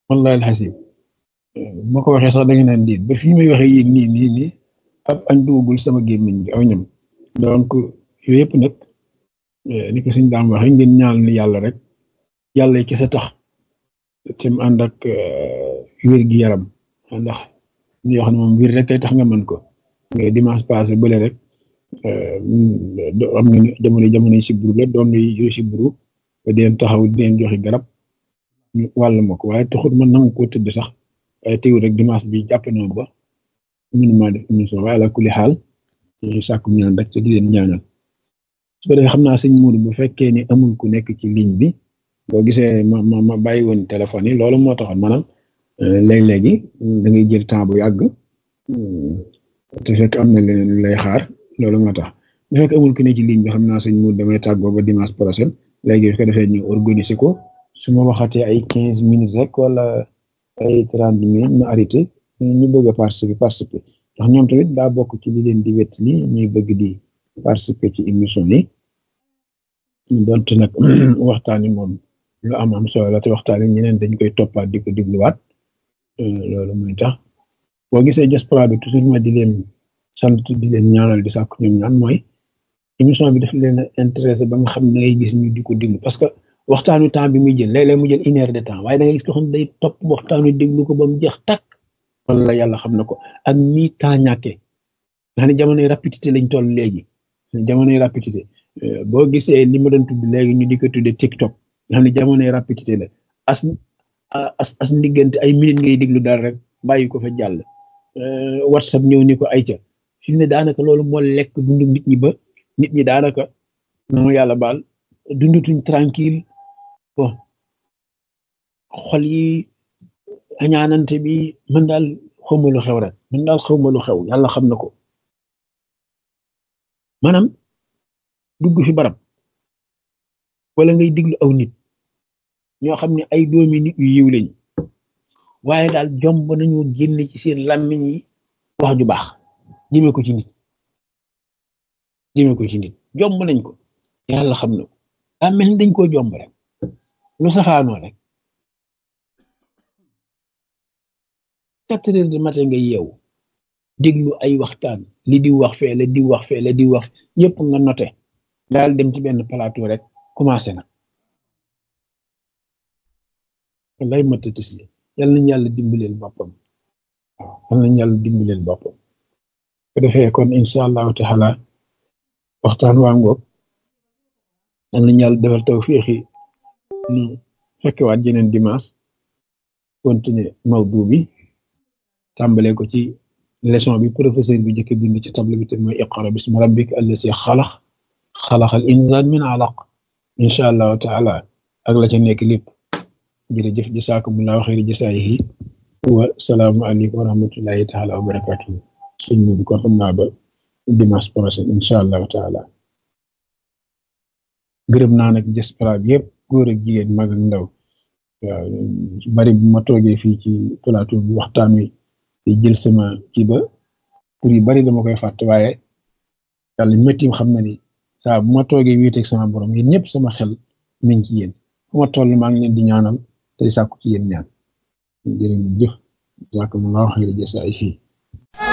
wallahi alxasim moo ko waxee sax da nga naan diit ba fii may waxee yéen nii nii nii ab añ dugagul sama gémmiñ bi aw ñam donc yooyu yëpp nag ni ko suñ daam waxee ngeen ñaal ni yàlla rek yàlla kese tax te mu ànd ak wér gi yaram ndax ñu wax ne moom wér rek kay tax nga mën ko nga dimanche passé bële rek am na jamono jamono si buru la doon yu si buru ba deen taxaw di leen joxe garab ñu wàll ma ko waaye taxut man nangu koo tëdd sax waaye teewul rek dimanche bi jàpp na ba mënuma def émission waaye la kuli xaal ñu sàkku ñaan rek te di leen ñaanal su ko defee xam naa sëñ Mourou bu fekkee ni amul ku nekk ci ligne bi boo gisee ma ma ma bàyyi woon téléphone yi loolu moo taxoon maanaam léeg-léegi da ngay jël temps bu yàgg te fekk am na leneen lu lay xaar loolu moo tax bu fekk amul ku ne ci ligne bi xam naa sëñ Mourou damay tàggoo ba dimanche prochain léegi su ko defee ñu organiser ko su ma waxatee ay quinze minutes rek wala ay trente minutes ma arrêté ñu bëgg a participer participer ndax ñoom tamit daa bokk ci li leen di wett li ñuy bëgg di participer ci émission yi donte nag waxtaan yi moom lu am am solo la te waxtaan yi ñeneen dañ koy toppaat di ko dégluwaat loolu mooy tax boo gisee diaspora bi toujours ma di leen sant di leen ñaanal di sàkku ñoom ñaan mooy émission bi daf leen a intéressé ba nga xam ne ngay gis ñu di ko déglu parce que waxtaanu temps bi muy jël léeg-léeg mu jël une heure de temps waaye da ngay gis ko xam ne day topp waxtaanu déglu ko ba mu jeex tàkk wala yàlla xam na ko ak nii temps ñàkkee nga xam ne jamonoy rapidité lañ toll léegi jamonoy rapidité boo gisee li ma doon tudd léegi ñu di ko tuddee TikTok nga xam ne jamonoy rapidité la as as as ndiggante ay minutes ngay déglu daal rek bàyyi ko fa jàll WhatsApp ñëw ni ko ayca fi mu ne daanaka loolu moo lekk dundu nit ñi ba nit ñi daanaka noonu yàlla baal dundutuñ tranquille bon xol yi añaanante bi man daal xawma lu xew rek man daal xawma lu xew yàlla xam na ko maanaam dugg fi barab wala ngay diglu aw nit ñoo xam ne ay doomi nit yu yiw lañ waaye daal jomb nañu génne ci seen làmmiñ yi wax ju baax jëmee ko ci nit jëmee ko ci nit jomb nañ ko yàlla xam na ko daa mel ni dañ koo jomb rek lu safaanoo rek quatre heures du matin nga yeewu déglu ay waxtaan li di wax fee la di wax fee la di wax yëpp nga noté daal dem ci benn plateau rek commencé na lay matati si yal nañ yàlla dimbaleel boppam waaw yal nañ yàlla dimbaleel boppam ko defee kon incha allahu taala waxtaan waa ngoog yal nañ yàlla defal tawfiixi ñu fekkewaat jeneen dimanche continuer mawdu bi tàmbalee ko ci leçon bi professeur bi jëkk bind ci table bi te mooy iqra bismi rabbika allasi xalax xalaxal insaan min alaq incha allahu taala ak la ca nekk lépp jërëjëf jasaakumullahu xayri jasaayihi wa salaamu aleykum wa rahmatullahi taala wa barakatuhu suñ mu ko xam naa ba dimanche prochain incha allahu taala gërëm naa nag diaspora bi yëpp góor ak jigéen mag ak ndaw waaw bari bu ma toogee fii ci plateau bi waxtaan wi di jël sama ci ba pour yu bari dama koy fàtte waaye yàlla méttim xam na ni saa bu ma toogee wéeteeg sama borom yéen ñëpp sama xel mi ngi ci yéen fu ma toll maa ngi leen di ñaanal tey sàkku ci yéen ñaan jërë ngeen jëf jàkk mu nga wax jasa ay fii